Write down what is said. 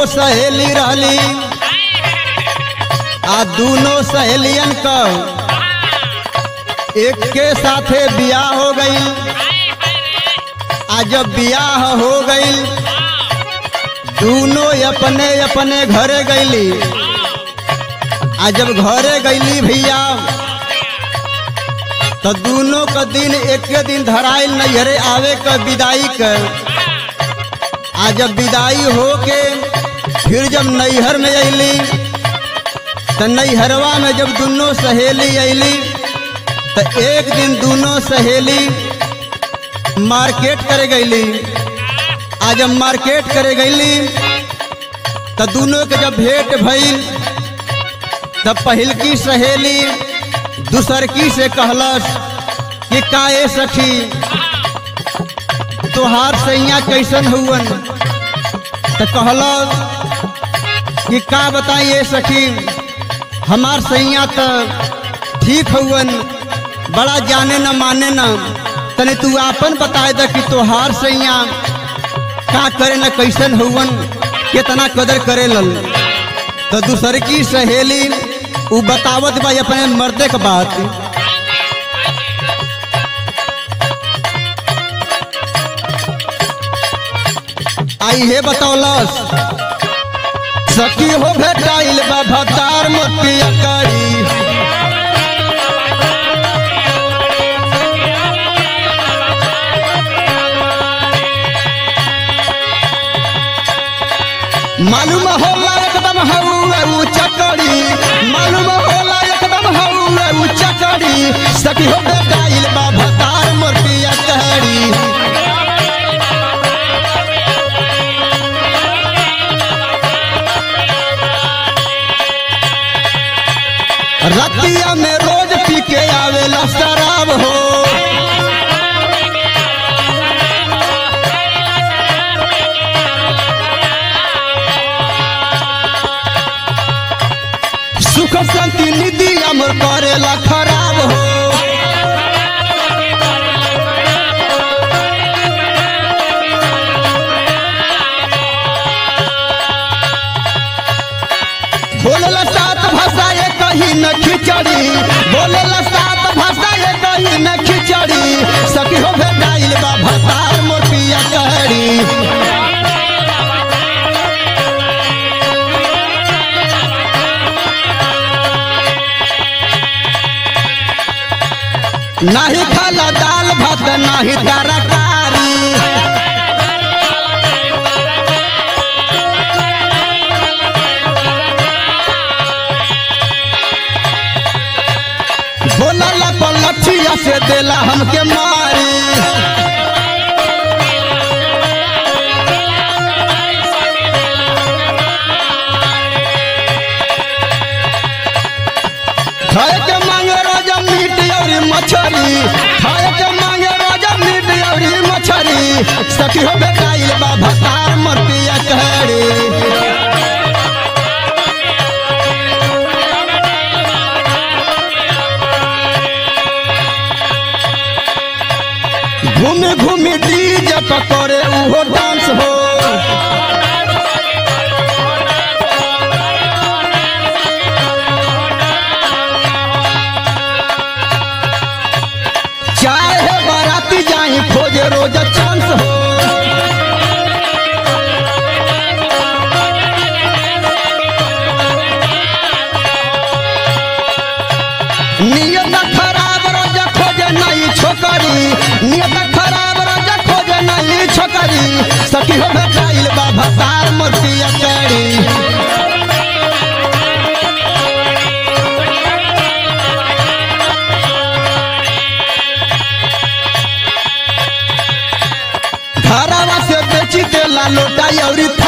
सहेली रहली आ दोनों सहेलियन का एक के साथे बियाह हो गई आ जब बियाह हो गई दोनों अपने अपने घरे गईली आ जब घरे गईली भैया तो दोनों का दिन एक दिन धराइल नैहरे आवे का विदाई कर आ जब विदाई हो के फिर जब नैहर में अली तो नैहरवा में जब दोनों सहेली अली तो एक दिन दोनों सहेली मार्केट करे गईली आ जब मार्केट करे गईली तो दोनों के जब भेंट भइल तब पहिलकी सहेली दूसरकी से कहलस कि काए सखी तोहार सैया कैसन हुवन तो कहलस कि का बताइए सखी हमार सैया तो ठीक हुवन बड़ा जाने न माने न तने तू आपन बताए द कि तोहार सैया का करे न कैसन हुवन कितना कदर करे लल तो दूसर की सहेली उ बतावत बा अपने मर्दे के बात आई हे बतौलस सखी हो भेटाइल बा भतार मोतिया करी मालूम होला एकदम हौवे ऊ चकड़ी मालूम होला एकदम हौवे ऊ चकड़ी सखी हो बेटाइल बा भतार मोतिया कहड़ी रतिया में रोज पी के आवेला शराब हो सुख शांति निधि अमर करेला खराब हो बोलेला सात भाषा ये कहीं न खिचड़ी बोलेला सात भाषा ये कहीं न खिचड़ी सखी हो भेटाइल बा भतार मोटिया कहड़ी नाही खाला दाल भात नाही तरकारी बोला पलठिया से देला हमके मारी खाए के मांगे रोजा मीट और मछरी खाए के मांगे रोजा मीट और मछरी सखी हो बेटाइल बा भतार मरतिया कहड़ी घूमी घूमी डीजे पर करे उहो डांस हो चाहे बाराती जाई खोजे रोज चांस हो नियत खराब रोज खोजे नई छोकरी नियत खराब रोज खोजे नई छोकरी सखी हो भेटाइल बा भतार मोतिया करी घरवा से बेची देला लोटा औरी